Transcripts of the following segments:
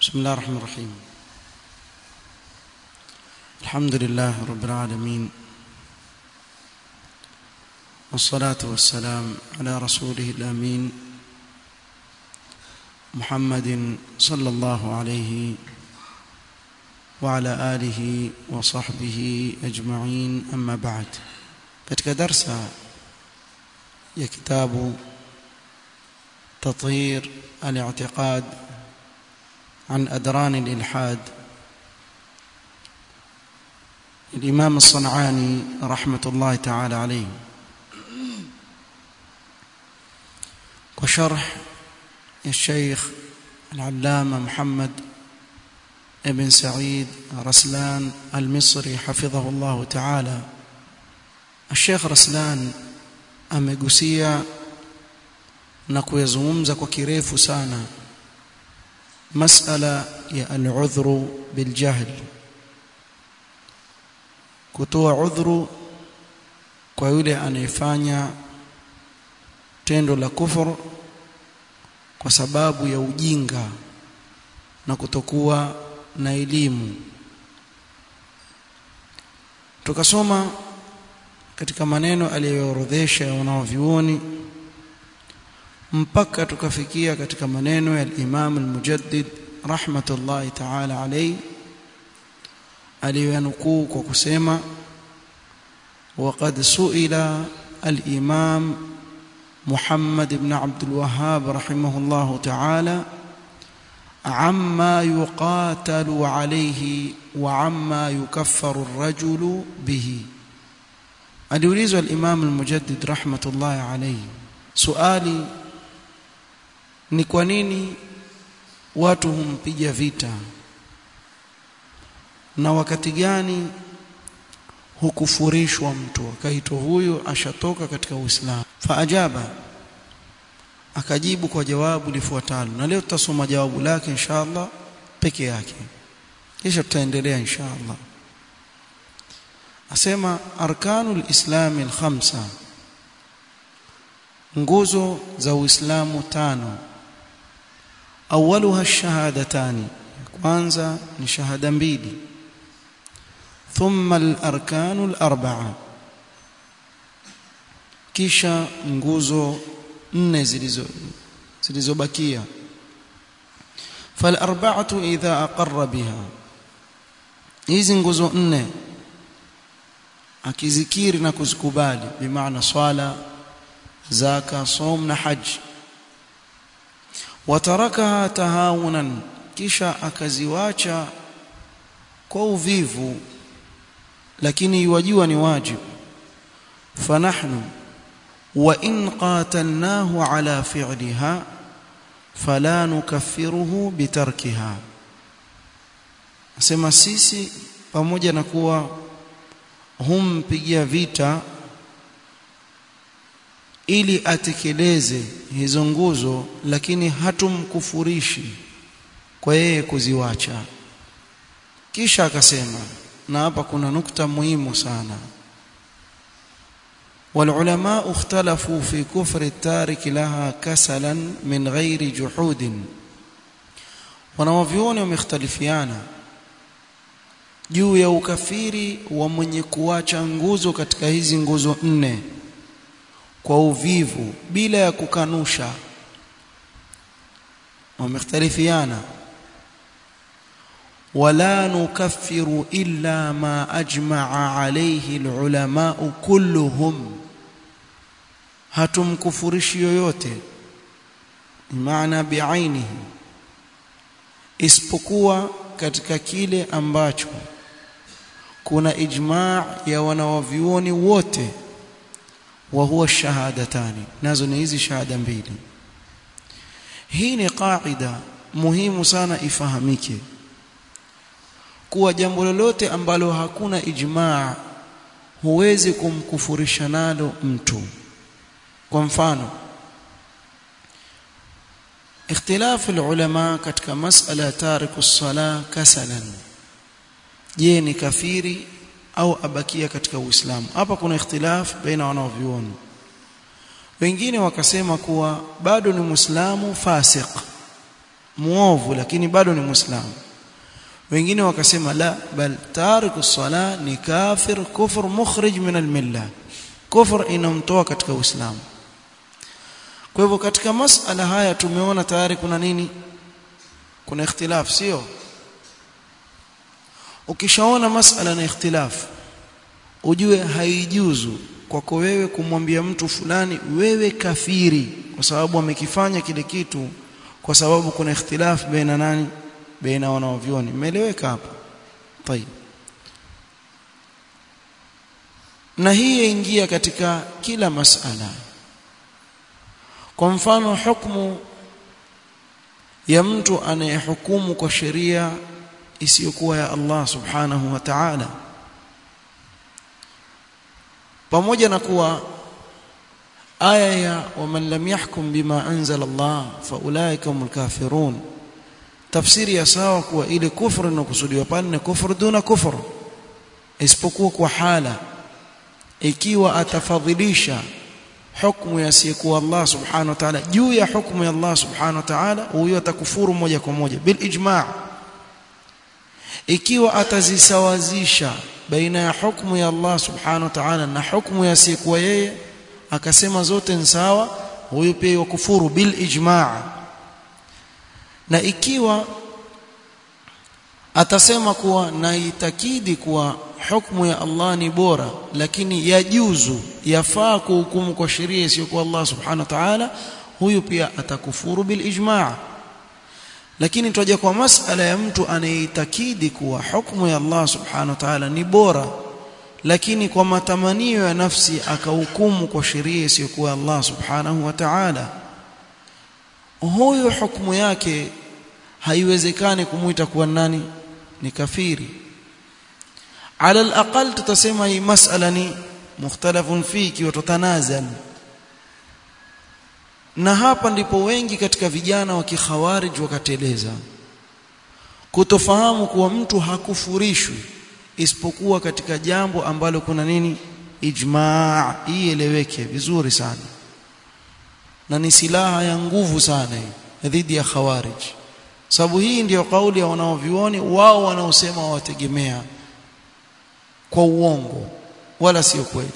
بسم الله الرحمن الرحيم الحمد لله رب العالمين والصلاة والسلام على رسوله الأمين محمد صلى الله عليه وعلى آله وصحبه أجمعين أما بعد katika darsa ya kitabu تطهير الاعتقاد عن أدران الإلحاد الإمام الصنعاني رحمة الله تعالى عليه وشرح الشيخ العلامة محمد ابن سعيد رسلان المصري حفظه الله تعالى الشيخ رسلان amegusia na kuyazungumza kwa kirefu sana masala ya al-udhru biljahl kutoa udhuru kwa yule anayefanya tendo la kufur kwa sababu ya ujinga na kutokuwa na elimu tukasoma katika maneno aliyoorodhesha wanaovyuoni mpaka tukafikia katika maneno ya Imam al-Mujaddid rahmatullahi ta'ala alayhi aliyanukuu kwa kusema وقد سئل الإمام محمد بن عبد الوهاب رحمه الله تعالى عما يقاتل عليه وعما يكفر الرجل به aliulizwa al-Imam al-Mujaddid rahmatullahi alayhi swali ni kwa nini watu humpiga vita na wakati gani hukufurishwa mtu akaitwa huyo ashatoka katika Uislamu faajaba akajibu kwa jawabu lifuatalo na leo tutasoma jawabu lake inshallah peke yake kisha tutaendelea inshallah asema arkanul islami alkhamsa nguzo za uislamu tano awaluha shahadatani kwanza ni shahada mbili thumma alarkanu alarba'a kisha nguzo nne zilizo zilizobakia falarba'atu idha aqarra biha hizi nguzo nne akizikiri na kuzikubali bimaana swala zaka som na haji watarakaha tahawunan kisha akaziwacha kwa uvivu lakini yuwajua ni wajibu fanahnu wa in qatalnahu ala fi'liha fala nukaffiruhu bitarkiha asema sisi pamoja na kuwa humpigia vita ili atekeleze hizo nguzo lakini hatumkufurishi kwa yeye kuziwacha kisha akasema na hapa kuna nukta muhimu sana والعلماء اختلفوا في كفر التارك لها كسلا من غير جحود wanawavyuoni wamekhtalifiana juu ya ukafiri wa mwenye kuacha nguzo katika hizi nguzo nne kwa uvivu bila ya kukanusha wamekhtalifiana wala nukaffiru illa ma ajma'a alayhi alulama kulluhum hatumkufurishi yoyote maana biainihi isipokuwa katika kile ambacho kuna ijma' ya wanawavyuoni wote wa huwa shahadatani nazo ni hizi shahada mbili hii ni qaida muhimu sana ifahamike kuwa jambo lolote ambalo hakuna ijmaa huwezi kumkufurisha nalo mtu kwa mfano اختلاف العلماء katika masala tariku sala kasalan je ni kafiri au abakia katika uislamu hapa kuna ikhtilaf baina wanaovioni wengine wakasema kuwa bado ni muislamu fasik muovu lakini bado ni muislamu wengine wakasema la bal tariku sala ni kafir kufur mukhrij min almilla kufur inamtoa katika uislamu kwa hivyo katika masala haya tumeona tayari kuna nini kuna ikhtilaf sio ukishaona masala na ikhtilaf ujue haijuzu kwako wewe kumwambia mtu fulani wewe kafiri kwa sababu amekifanya kile kitu kwa sababu kuna ikhtilaf baina nani baina wanaovioni umeeleweka hapo tayeb na hii yaingia katika kila masala kwa mfano hukumu ya mtu anayehukumu kwa sheria isiyokuwa ya Allah subhanahu wa ta'ala pamoja na kuwa aya ya waman lam yahkum bima anzala Allah faulaika humul kafirun tafsiri ya sawa kuwa ile kufru inakusudiwa pale ni kufru duna kufru isipokuwa kwa hala ikiwa atafadhilisha hukumu yasiyekuwa Allah subhanahu wa ta'ala juu ya hukumu ya Allah subhanahu wa ta'ala huyo atakufuru moja kwa moja bil ijma' ikiwa atazisawazisha baina ya hukumu ya Allah subhanahu wa ta'ala na hukumu yasiyekuwa yeye akasema zote ni sawa huyo pia yakufuru bil ijma' na ikiwa atasema kuwa naitakidi kuwa hukumu ya Allah ni bora lakini yajuzu yafaa kuhukumu kwa sheria isiyokuwa Allah subhanahu wa ta'ala huyu pia atakufuru bil ijma' lakini tutaja kwa masala ya mtu anayeitakidi kuwa hukumu ya Allah subhanahu wa ta'ala ni bora lakini kwa matamanio ya nafsi akahukumu kwa sheria isiyokuwa Allah subhanahu wa ta'ala huyo hukumu yake haiwezekani kumuita kuwa nani ni kafiri ala alaqal tutasema hii masala ni mukhtalafun fiki wa tutanazal na hapa ndipo wengi katika vijana wa kikhawarij wakateleza kutofahamu kuwa mtu hakufurishwi isipokuwa katika jambo ambalo kuna nini ijmaa ieleweke vizuri sana na ni silaha ya nguvu sana hii dhidi ya khawarij sababu hii ndiyo kauli ya wanaovioni wao wanaosema wategemea kwa uongo wala sio kweli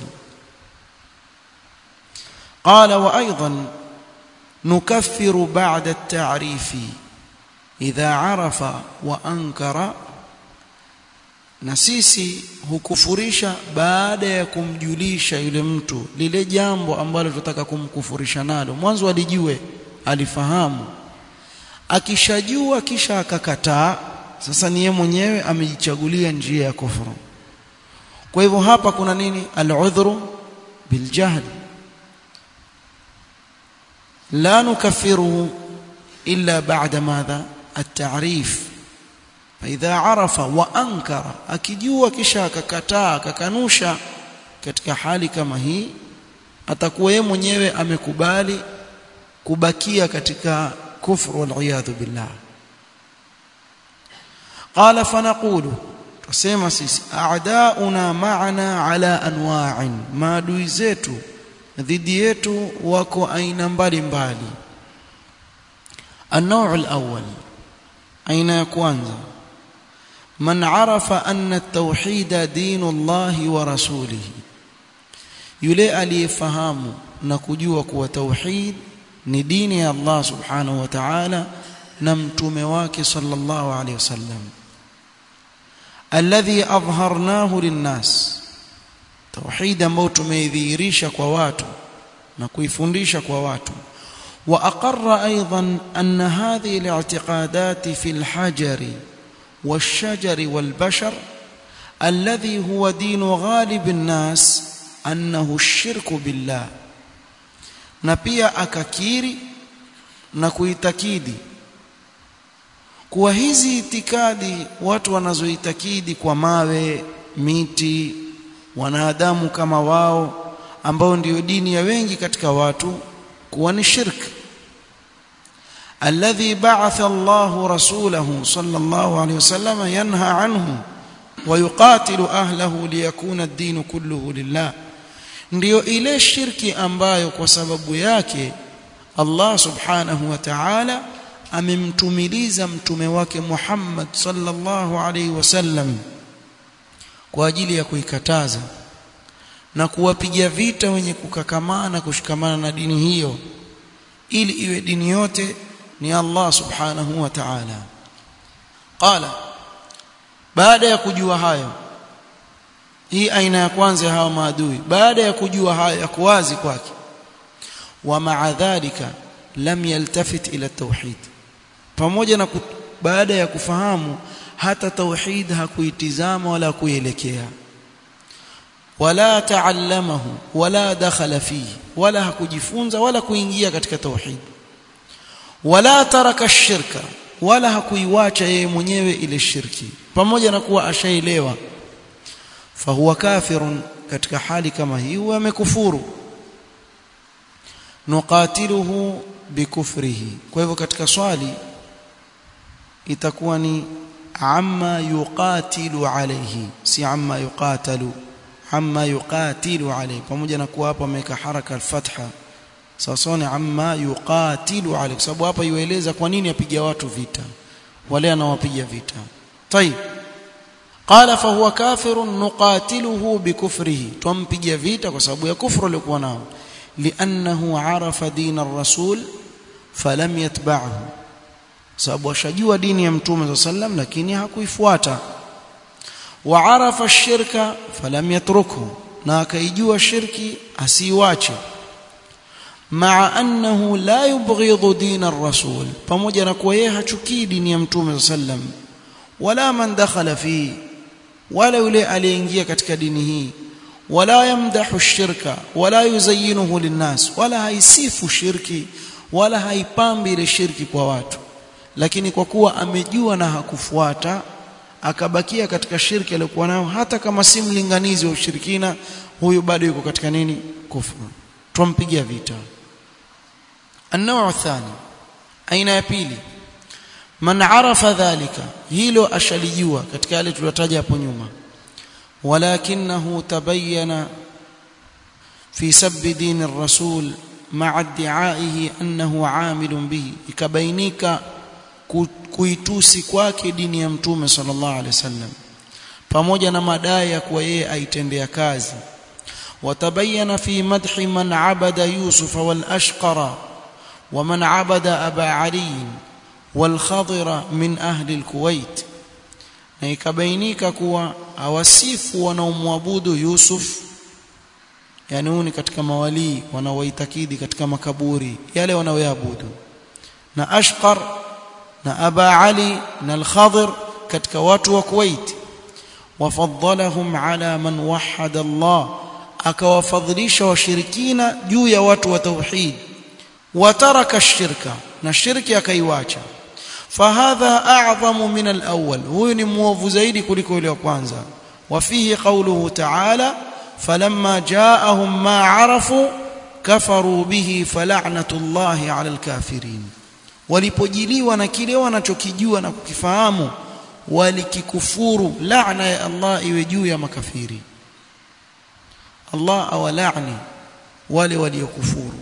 قال وايضا نكفر بعد التعريف اذا عرف وانكر na sisi hukufurisha baada ya kumjulisha yule mtu lile jambo ambalo tunataka kumkufurisha nalo mwanzo alijue alifahamu akishajua kisha akakataa sasa ni yeye mwenyewe amejichagulia njia ya kufuru kwa hivyo hapa kuna nini al-udhru biljahl la nukaffiruhu illa ba'da madha at-ta'rif فاذا عرف وانكر akijua kisha akakataa akakanusha katika hali kama hii atakuwa yeye mwenyewe amekubali kubakia katika kufru wal billah qala fanaqulu tusema sisi a'dauna ma'ana ala anwa'in maadui zetu dhidi yetu wako aina mbalimbali النوع الأول أين يكوانزا من عرف أن التوحيد دين الله ورسوله يلي aliyefahamu na kujua kuwa tauhid ni dini ya Allah subhanahu wa ta'ala na mtume wake sallallahu alayhi wasallam alladhi adhharnahu linnas tauhid ambao tumeidhihirisha kwa watu na kuifundisha kwa watu واقر ايضا ان هذه الاعتقادات في الحجر والشجر والبشر الذي هو دين غالب الناس انه الشرك بالله na pia akakiri na kuitakidi kuwa hizi itikadi watu wanazoitakidi kwa mawe miti wanadamu kama wao ambao ndio dini ya wengi katika watu kuwa ni shirk alladhi ba'atha Allahu rasulahu sallallahu alayhi wasallam yanha anhu wa yuqatilu ahlahu liyakuna ad-din kulluhu lillah ndiyo ile shirki ambayo kwa sababu yake Allah subhanahu wa ta'ala amemtumiliza mtume wake Muhammad sallallahu alaihi wasallam kwa ajili ya kuikataza na kuwapiga vita wenye kukakamana kushikamana na dini hiyo ili iwe dini yote ni Allah subhanahu wa ta'ala qala baada ya kujua hayo hii aina ya kwanza ya hawa maadui baada ya kujua hayo ya kuwazi kwake wa ma'a dhalika lam yaltafit ila tauhid pamoja na baada ya kufahamu hata tauhid hakuitizama wala kuielekea wala taallamahu wala dakhala fihi wala hakujifunza wala kuingia katika tauhid wala taraka shirka wala hakuiwacha yeye mwenyewe ile shirki pamoja na kuwa ashaelewa fahuwa kafirun katika hali kama hii huwa amekufuru nuqatiluhu bikufrihi kwa hivyo katika swali itakuwa ni amma yuqatilu alayhi si amma yuqatalu amma yuqatilu alayhi pamoja na kuwa hapa ameweka haraka al-fatha sawa ni amma yuqatilu alayhi sababu hapa yueleza kwa nini apiga watu vita wale anawapiga vita طيب قال فهو كافر نقاتله بكفره تمpiga vita kwa sababu ya kufru alikuwa nao لانه عرف دين الرسول فلم يتبعه sababu ashajua dini ya mtume sallam lakini hakuifuata وعرف الشرك فلم يتركه na akaijua shirki asiiwache مع انه لا يبغض دين الرسول pamoja na kuwa yeye hachukii dini ya mtume sallam wala man dakhala fi wala yule aliyeingia katika dini hii wala yamdahu shirka wala yuzayyinuhu linnas wala haisifu shirki wala haipambi ile shirki kwa watu lakini kwa kuwa amejua na hakufuata akabakia katika shirki aliyokuwa nayo hata kama si mlinganizi wa ushirikina huyu bado yuko katika nini kufuru tumpigia vita النوع الثاني aina ya pili man arafa dhalika hilo ashalijua katika yale tuliyotaja hapo nyuma walakinahu tabayyana fi sabbi din ar-rasul ma'a idda'ihi annahu 'amilun bihi ikabainika kuitusi kwake dini ya mtume sallallahu alaihi wasallam pamoja na madai ya kuwa yeye aitendea kazi watabayana fi madhi man abada yusuf wal ashqara ومن عبد أبا علي والخضر من أهل الكويت na ikabainika kuwa awasifu wanaomwabudu Yusuf yani huu ni katika mawalii wanaoitakidi katika makaburi yale wanaoyaabudu na Ashqar na Aba Ali na Al-Khadir katika watu wa Kuwait wafaddalahum ala man wahada Allah akawafadhilisha washirikina juu ya watu wa tauhid وترك الشرك نشرك akaiwacha فهذا اعظم من الاول huyu ni muovu zaidi kuliko yule wa kwanza وفيه قوله تعالى فلما جاءهم ما عرفوا كفروا به فلعنه الله على الكافرين walipojiliwa na kile wanachokijua na kukifahamu walikikufuru laana ya Allah iwe juu ya makafiri Allah awalaani wale waliokufuru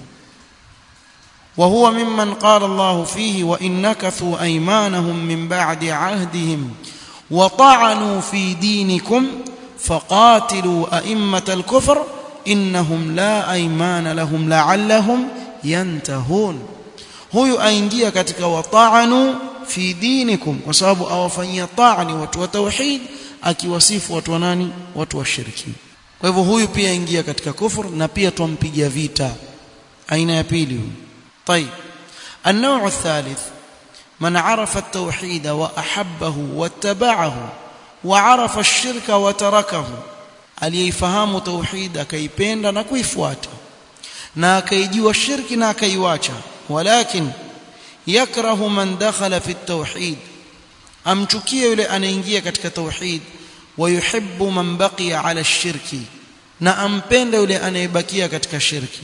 وهو ممن قال الله فيه وإن نكثوا أيمانهم من بعد عهدهم وطعنوا في دينكم فقاتلوا أئمة الكفر إنهم لا أيمان لهم لعلهم ينتهون huyu aingia katika wata'anu fi dinikum kwa sababu awafanyia ta'ani watu wa tauhid akiwasifu watu wa nani watu wa shirki kwa hivyo huyu pia aingia katika kufur na pia tumpigia vita aina ya pili huyu طيب النوع الثالث من عرف التوحيد واحبه واتبعه وعرف الشرك وتركه aliyefahamu tauhid akaipenda na kuifuata na akaijua shirki na akaiwacha walakin yakrahu man dakhala fi at-tauhid amchukie yule anaingia katika tauhid wayuhibbu man baqiya ala ash-shirki na ampenda yule anayebakia katika shirki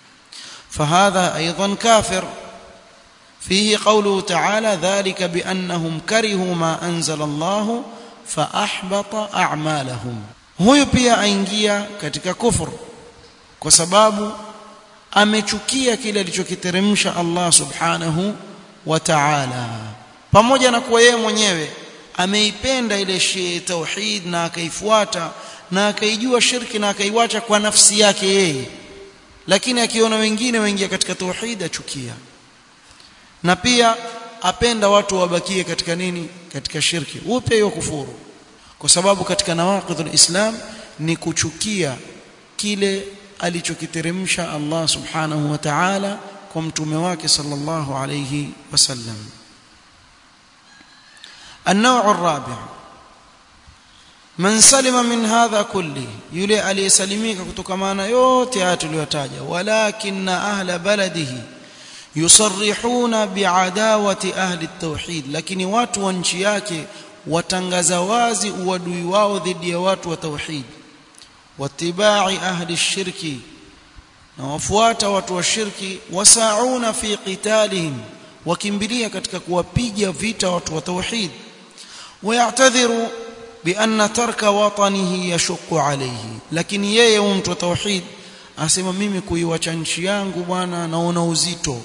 فهذا ايضا كافر فيه قوله تعالى ذلك بانهم كرهوا ما انزل الله فاحبط اعمالهم huyo pia aingia katika kufur kwa sababu amechukia kile alichokiteremsha Allah subhanahu wa ta'ala pamoja na kuwa yeye mwenyewe ameipenda ile shi tauhid na akaifuata na akaijua shirki na akaiwacha kwa nafsi yake yeye lakini akiona wengine waingia katika tauhid achukia na pia apenda watu wabakie katika nini katika shirki upe hiyo kufuru kwa sababu katika nawaqidhul islam ni kuchukia kile alichokiteremsha Allah subhanahu wa ta'ala kwa mtume wake sallallahu alayhi wasallam النوع الرابع من سلم من هذا كله يلي aliyesalimika kutokamana yote haya tuliyotaja walakin ahla baladihi yusarrihuna biadawati ahli at-tauhid lakini watu wa nchi yake watangaza wazi uadui wao dhidi ya watu wa tauhid watibai ahli shirki na wafuata watu wa shirki wasauna fi qitalihim wakimbilia katika kuwapiga vita watu wa tauhid ويعتذر بأن ترك وطنه يشق عليه lakini yeye mtu wa tauhid asema mimi kuiwacha nchi yangu bwana naona uzito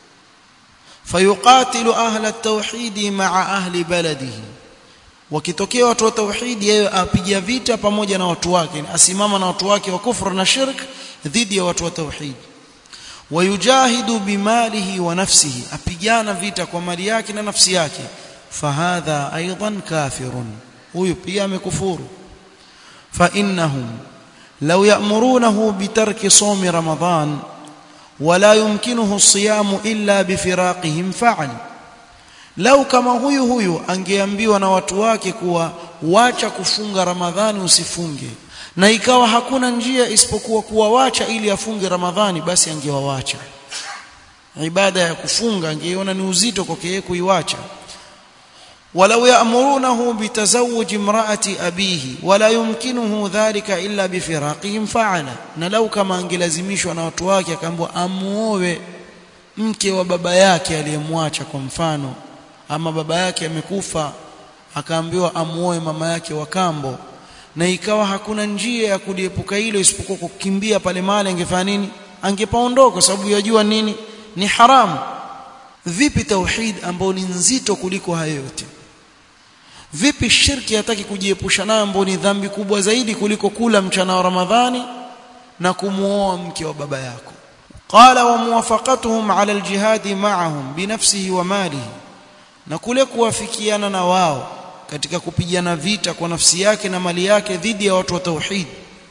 fayuqatilu ahla at-tauhid ma'a ahli baladihi wakitokea watu wa tauhid yeye apiga vita pamoja na watu wake asimama na watu wake wa kufru na shirk dhidi ya watu wa tauhid wayujahidu bimalihi wa nafsihi apigana vita kwa mali yake na nafsi yake fahadha aidan kafirun huyu pia amekufuru fa innahum law ya'murunahu bitarki sawmi ramadan wala yumkinuhu as-siyam illa bifiraqihim fa'al lau kama huyu huyu angeambiwa na watu wake kuwa wacha kufunga ramadhani usifunge na ikawa hakuna njia isipokuwa kuwawacha ili afunge ramadhani basi angewawacha ibada ya kufunga angeiona ni uzito kwake yeye kuiwacha ولو يأمرونه بتزوج امرأة أبيه ولا يمكنه ذلك إلا بفراقهم فعل نلو كما angelazimishwa na watu wake akaambiwa amuoe mke wa baba yake aliyemwacha kwa mfano ama baba yake amekufa akaambiwa amuoe mama yake wa kambo na ikawa hakuna njia ya kuliepuka hilo isipokuwa kukimbia pale mali angefanya nini angepaondoka kwa sababu yajua nini ni haramu vipi tauhid ambao ni nzito kuliko hayo yote vipi shirki hataki kujiepusha nayo ambao ni dhambi kubwa zaidi kuliko kula mchana wa ramadhani na kumuoa mke wa baba yako qala wa muwafaqatuhum ala aljihad ma'ahum binafsihi wa malihi na kule kuwafikiana na wao katika kupigana vita kwa nafsi yake na mali yake dhidi ya watu wa tauhid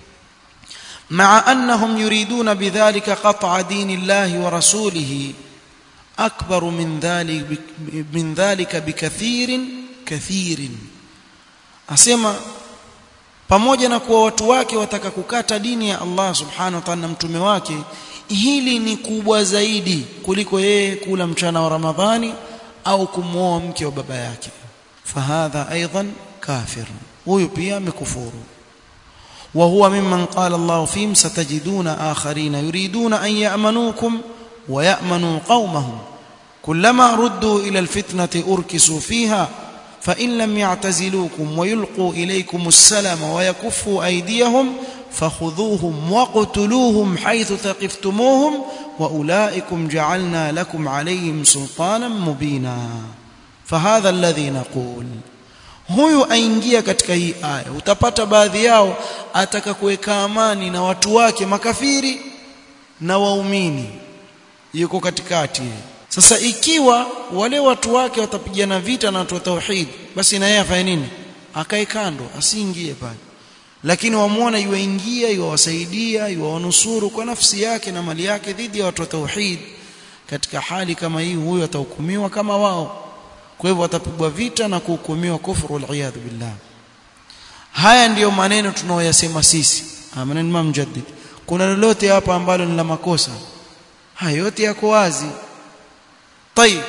مع أنهم يريدون بذلك قطع دين الله ورسوله أكبر من ذلك من ذلك بكثير كثير أسمع pamoja na kuwa watu wake wataka kukata dini ya Allah subhanahu wa ta'ala na mtume wake hili ni kubwa zaidi kuliko yeye kula mchana wa Ramadhani au kumwoa mke wa baba yake fahadha aidan kafir huyu pia amekufuru وهو ممن قال الله فيهم ستجدون آخرين يريدون أن يأمنوكم ويأمنوا قومهم كلما ردوا إلى الفتنة أركسوا فيها فإن لم يعتزلوكم ويلقوا إليكم السلام ويكفوا أيديهم فخذوهم وقتلوهم حيث ثقفتموهم وأولئكم جعلنا لكم عليهم سلطانا مبينا فهذا الذي نقول huyu aingia katika hii aya utapata baadhi yao ataka kuweka amani na watu wake makafiri na waumini yuko katikati sasa ikiwa wale watu wake watapigana vita na watu wa tauhid basi na yeye afanye nini akae kando asiingie pale lakini wamuona yuingia yuwasaidia yuwanusuru kwa nafsi yake na mali yake dhidi ya watu wa tauhid katika hali kama hii huyo atahukumiwa kama wao kwa hivyo watapigwa vita na kuhukumiwa kufuru wal billah haya ndiyo maneno tunaoyasema sisi maneno Imam Mujaddid kuna lolote hapa ambalo ni la makosa haya yote yako wazi طيب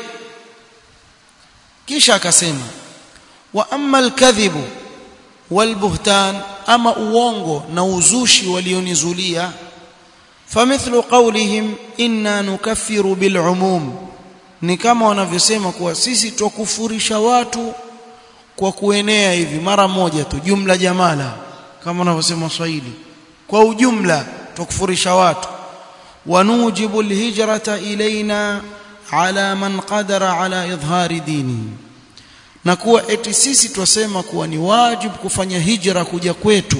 kisha akasema wa amma al-kadhibu wal-buhtan ama uongo na uzushi walionizulia famithlu qawlihim inna nukaffiru bil-umum ni kama wanavyosema kuwa sisi twakufurisha watu kwa kuenea hivi mara moja tu jumla jamala kama wanavyosema Waswahili kwa ujumla twakufurisha watu wanujibu alhijrata ilaina ala man qadara ala idhari dini na kuwa eti sisi twasema kuwa ni wajibu kufanya hijra kuja kwetu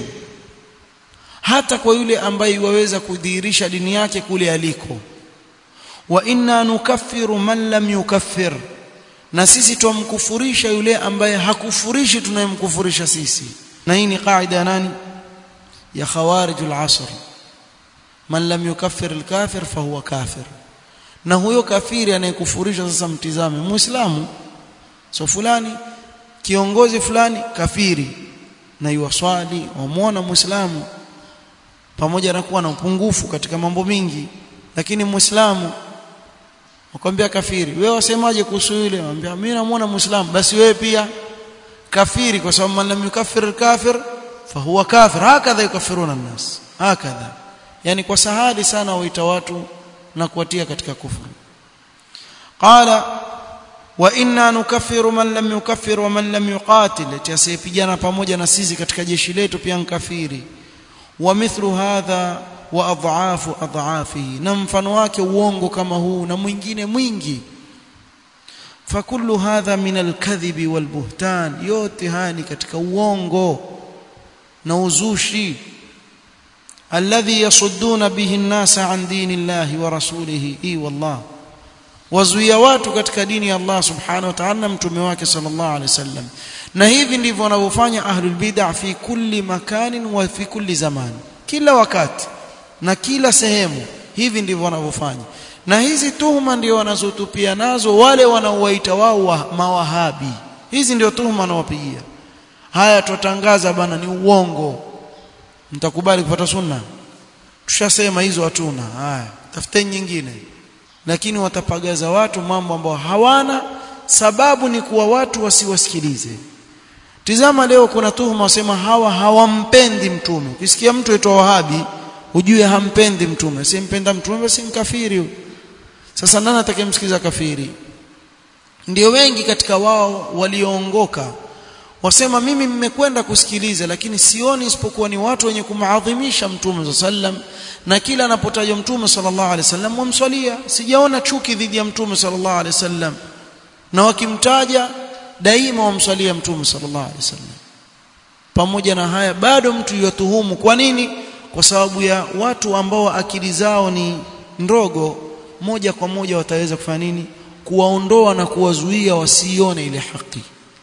hata kwa yule ambaye waweza kudhihirisha dini yake kule aliko wa inna nukaffiru man lam yukaffir na sisi tumkufurisha yule ambaye hakufurishi tunayemkufurisha sisi na hii ni kaida ya nani ya khawarijul asr man lam yukaffir alkafir fahuwa kafir na huyo kafiri anayekufurisha sasa mtizame muislamu so fulani kiongozi fulani kafiri na yuwaswali wamwona muislamu pamoja na kuwa na upungufu katika mambo mingi lakini muislamu wakwambia kafiri wewe wasemaje kuhusu yule anambia mimi namuona muislamu basi wewe pia kafiri kwa sababu man lam yukaffir kafir fahuwa kafir hakadha yukafiruna nnas hakadha yani kwa sahali sana waita watu na kuwatia katika kufuru qala wa inna nukaffiru man lam yukaffir wa man lam yuqatil asiyepigana pamoja na sisi katika jeshi letu pia nkafiri wa mithlu hadha wa adhafu adhafihi na mfano wake uongo kama huu na mwingine mwingi fakullu hadha min alkadhibi walbuhtan yote haya ni katika uongo na uzushi alladhi yasudduna bihi an-nasa an dini llahi wa rasulihi i wallah wazuia watu katika dini ya Allah subhanahu wa ta'ala mtume wake sallallahu alaihi wasallam na hivi ndivyo wanavyofanya ahlul bid'ah fi kulli makanin wa fi kulli zaman kila wakati na kila sehemu hivi ndivyo wanavyofanya na hizi tuhuma ndio wanazotupia nazo wale wanaowaita wao wa mawahabi hizi ndio tuhuma wanawapigia haya tutangaza bana ni uongo mtakubali kufuata sunna tushasema hizo hatuna haya tafuteni nyingine lakini watapagaza watu mambo ambayo hawana sababu ni kuwa watu wasiwasikilize tizama leo kuna tuhuma wasema hawa hawampendi mtume ukisikia mtu aitwa wahabi ujue hampendi mtume simpenda mtume basi mkafiri sasa nani atakayemsikiza kafiri ndio wengi katika wao walioongoka wasema mimi mmekwenda kusikiliza lakini sioni isipokuwa ni watu wenye kumaadhimisha mtume sallam na kila anapotajwa mtume sallallahu alaihi wasallam wamswalia sijaona chuki dhidi ya mtume sallallahu alaihi wasallam na wakimtaja daima wamswalia mtume sallallahu alaihi wasallam pamoja na haya bado mtu yatuhumu kwa nini kwa sababu ya watu ambao akili zao ni ndogo moja kwa moja wataweza kufanya nini kuwaondoa na kuwazuia wasione ile haki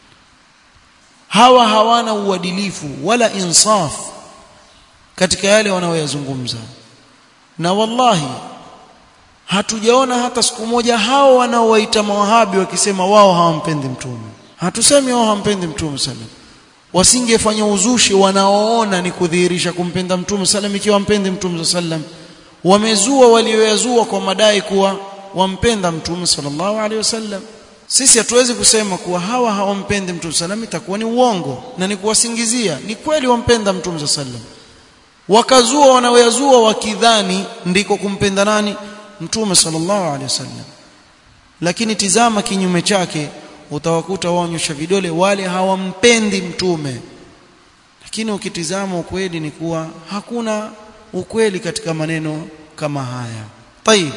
hawa hawana uadilifu wala insaf katika yale wanaoyazungumza na wallahi hatujaona hata siku moja hao wanaowaita mawahabi wakisema wao hawampendi mtume hatusemi wao hawampendi mtume sallam wasingefanya uzushi wanaoona ni kudhihirisha kumpenda mtume sallam ikiwa wampendi mtume sallam wamezua walioyazua kwa madai kuwa wampenda mtume sallallahu alaihi wasallam sisi hatuwezi kusema kuwa hawa hawampendi mtume sallam itakuwa ni uongo na ni kuwasingizia ni kweli wampenda mtume sallam wakazua wanaoyazua wakidhani ndiko kumpenda nani mtume sallallahu alaihi wasallam lakini tizama kinyume chake utawakuta waonyesha vidole wale hawampendi mtume lakini ukitizama ukweli ni kuwa hakuna ukweli katika maneno kama haya طيب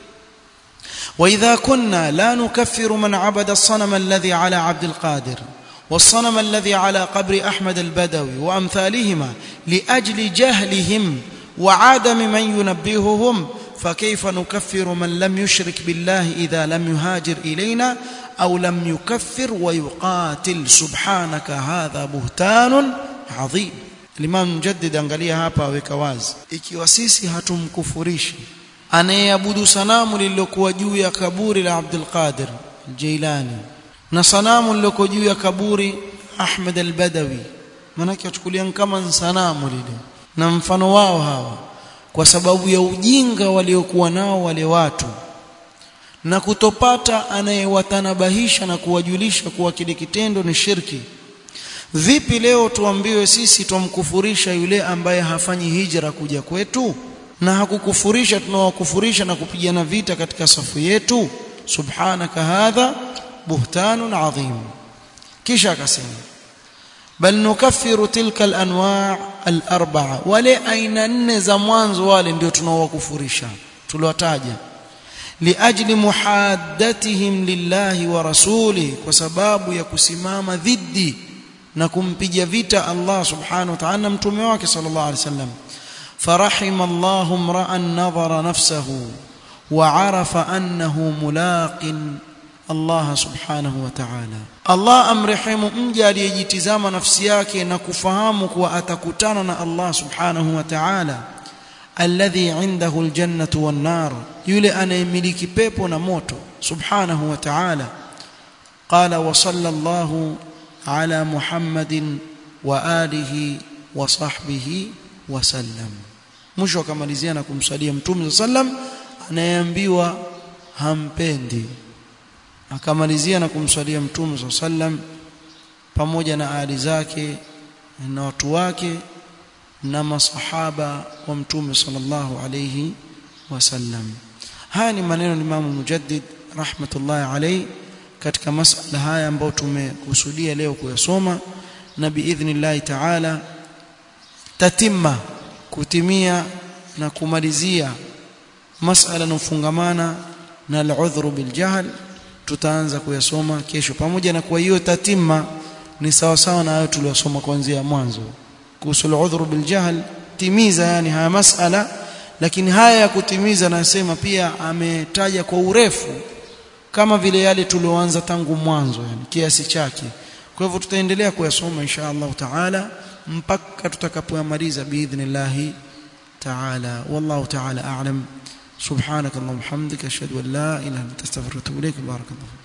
واذا كنا لا نكفر من عبد الصنم الذي على عبد القادر والصنم الذي على قبر احمد البدوي وامثالهما لاجل جهلهم وعدم من ينبههم فكيف نكفر من لم يشرك بالله اذا لم يهاجر الينا او لم يكفر ويقاتل سبحانك هذا بهتان عظيم Imam Mujaddid angalia hapa aweka wazi ikiwa sisi hatumkufurishi anayeabudu sanamu lililokuwa juu ya kaburi la Abdul Qadir Jailani na sanamu lililokuwa juu ya kaburi Ahmed al-Badawi manake wachukulia kama sanamu lile na mfano wao hawa kwa sababu ya ujinga waliokuwa nao wale watu na kutopata anayewatanabahisha na kuwajulisha kuwa kile kitendo ni shirki vipi leo tuambiwe sisi tumkufurisha yule ambaye hafanyi hijra kuja kwetu na hakukufurisha tunawakufurisha na kupigana vita katika safu yetu subhanaka hadha buhtanun adhim kisha akasema bal nukaffiru tilka alanwa' alarba'a wale aina nne za mwanzo wale ndio tunaowakufurisha tuliwataja liajli muhaddatihim lillahi wa rasuli kwa sababu ya kusimama dhidi na kumpiga vita Allah subhanahu wa ta'ala mtume wake sallallahu alaihi wasallam فرحم الله امرا نظر نفسه وعرف انه ملاق الله سبحانه وتعالى الله amrehemu mja aliyejitizama nafsi yake na kufahamu kuwa atakutana na Allah subhanahu wa ta'ala alladhi indahu aljannatu wan nar yule anayemiliki pepo na moto subhanahu wa ta'ala qala wa sallallahu ala muhammadin wa alihi wa sahbihi wa sallam mwisho akamalizia na kumsalia mtume sallam anayeambiwa hampendi akamalizia na kumsalia mtume sallam pamoja na ali zake na watu wake na masahaba wa mtume sallallahu alayhi wasallam haya ni maneno ya Imam Mujaddid rahmatullahi alayhi katika masala haya ambayo tumekusudia leo kuyasoma na biidhnillah ta'ala tatimma kutimia na kumalizia masala yanofungamana na al-udhru bil jahl tutaanza kuyasoma kesho pamoja na kwa hiyo tatimma ni sawa sawa na hayo tuliyosoma kuanzia mwanzo kuhusu al-udhru bil jahl timiza yani haya masala lakini haya ya kutimiza nasema pia ametaja kwa urefu kama vile yale tulioanza tangu mwanzo yani kiasi chake kwa hivyo tutaendelea kuyasoma insha Allah taala mpaka tutakapoyamaliza biidhnillah taala wallahu taala a'lam subhanakallahumma hamdika ashhadu an la ilaha illa anta astaghfiruka wa atubu ilaik barakallahu